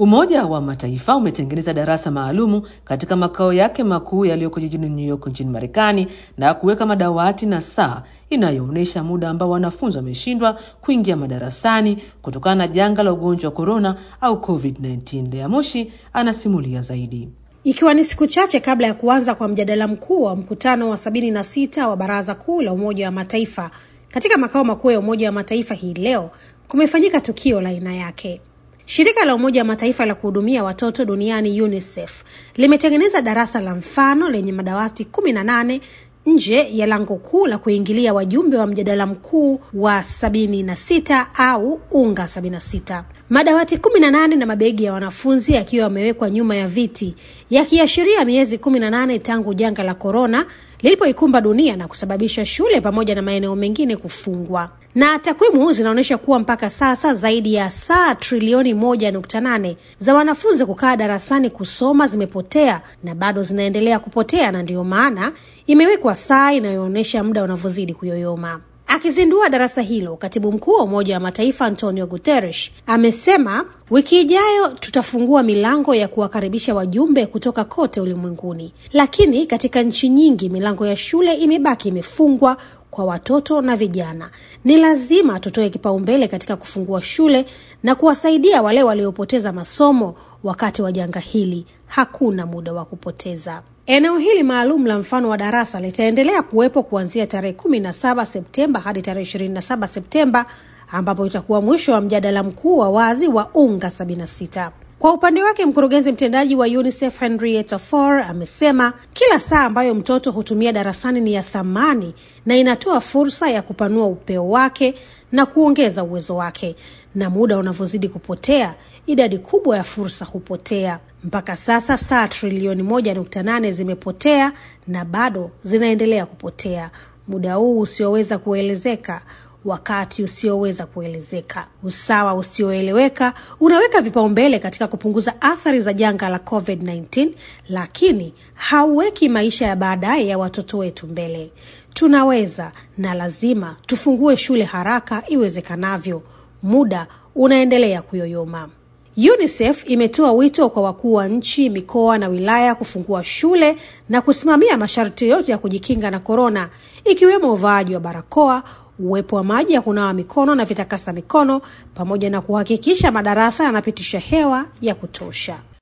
Umoja wa Mataifa umetengeneza darasa maalumu katika makao yake makuu yaliyoko jijini New York nchini Marekani na kuweka madawati na saa inayoonyesha muda ambao wanafunzi wameshindwa kuingia madarasani kutokana na janga la ugonjwa wa korona au COVID-19. Lea Mushi anasimulia zaidi. Ikiwa ni siku chache kabla ya kuanza kwa mjadala mkuu wa mkutano wa sabini na sita wa Baraza Kuu la Umoja wa Mataifa katika makao makuu ya Umoja wa Mataifa hii leo kumefanyika tukio la aina yake. Shirika la Umoja wa Mataifa la kuhudumia watoto duniani UNICEF limetengeneza darasa la mfano lenye madawati kumi na nane nje ya lango kuu la kuingilia wajumbe wa mjadala mkuu wa sabini na sita au unga sabini na sita. Madawati kumi na nane na mabegi ya wanafunzi yakiwa yamewekwa nyuma ya viti, yakiashiria miezi kumi na nane tangu janga la korona lilipoikumba dunia na kusababisha shule pamoja na maeneo mengine kufungwa. Na takwimu zinaonyesha kuwa mpaka sasa zaidi ya saa trilioni moja nukta nane za wanafunzi kukaa darasani kusoma zimepotea na bado zinaendelea kupotea, na ndiyo maana imewekwa saa inayoonyesha muda unavyozidi kuyoyoma. Akizindua darasa hilo, katibu mkuu wa Umoja wa Mataifa Antonio Guterres amesema wiki ijayo tutafungua milango ya kuwakaribisha wajumbe kutoka kote ulimwenguni, lakini katika nchi nyingi milango ya shule imebaki imefungwa kwa watoto na vijana. Ni lazima tutoe kipaumbele katika kufungua shule na kuwasaidia wale waliopoteza masomo wakati wa janga hili. Hakuna muda wa kupoteza. Eneo hili maalum la mfano wa darasa litaendelea kuwepo kuanzia tarehe kumi na saba Septemba hadi tarehe ishirini na saba Septemba ambapo itakuwa mwisho wa mjadala mkuu wa wazi wa unga 76. Kwa upande wake mkurugenzi mtendaji wa UNICEF Henrietta Fore amesema kila saa ambayo mtoto hutumia darasani ni ya thamani na inatoa fursa ya kupanua upeo wake na kuongeza uwezo wake, na muda unavyozidi kupotea, idadi kubwa ya fursa hupotea. Mpaka sasa saa trilioni moja nukta nane zimepotea na bado zinaendelea kupotea. Muda huu usioweza kuelezeka wakati usioweza kuelezeka, usawa usioeleweka unaweka vipaumbele katika kupunguza athari za janga la COVID-19, lakini hauweki maisha ya baadaye ya watoto wetu mbele. Tunaweza na lazima tufungue shule haraka iwezekanavyo. Muda unaendelea kuyoyoma. UNICEF imetoa wito kwa wakuu wa nchi, mikoa na wilaya kufungua shule na kusimamia masharti yote ya kujikinga na korona, ikiwemo uvaaji wa barakoa uwepo wa maji ya kunawa mikono na vitakasa mikono pamoja na kuhakikisha madarasa yanapitisha hewa ya kutosha.